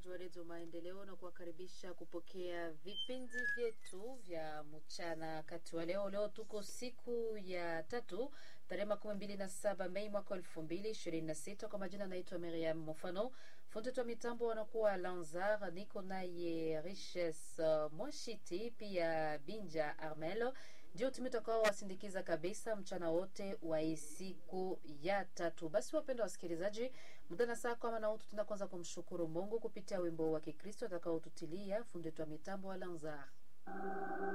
wasikilizaji wa redio Maendeleo na kuwakaribisha kupokea vipindi vyetu vya mchana kati wa leo. Leo tuko siku ya tatu tarehe makumi mbili na saba Mei mwaka elfu mbili ishirini na sita. Kwa majina naitwa Miriam Mofano, fundi wa mitambo wanakuwa Lanzar, niko naye Riches uh, Mwashiti pia Binja Armel, ndio tumetakao wasindikiza kabisa mchana wote wa hii siku ya tatu. Basi wapendwa wasikilizaji, muda na saa kama na utu tunaanza kumshukuru Mungu kupitia wimbo wa Kikristo atakaotutilia fundi wa mitambo wa Lanzar.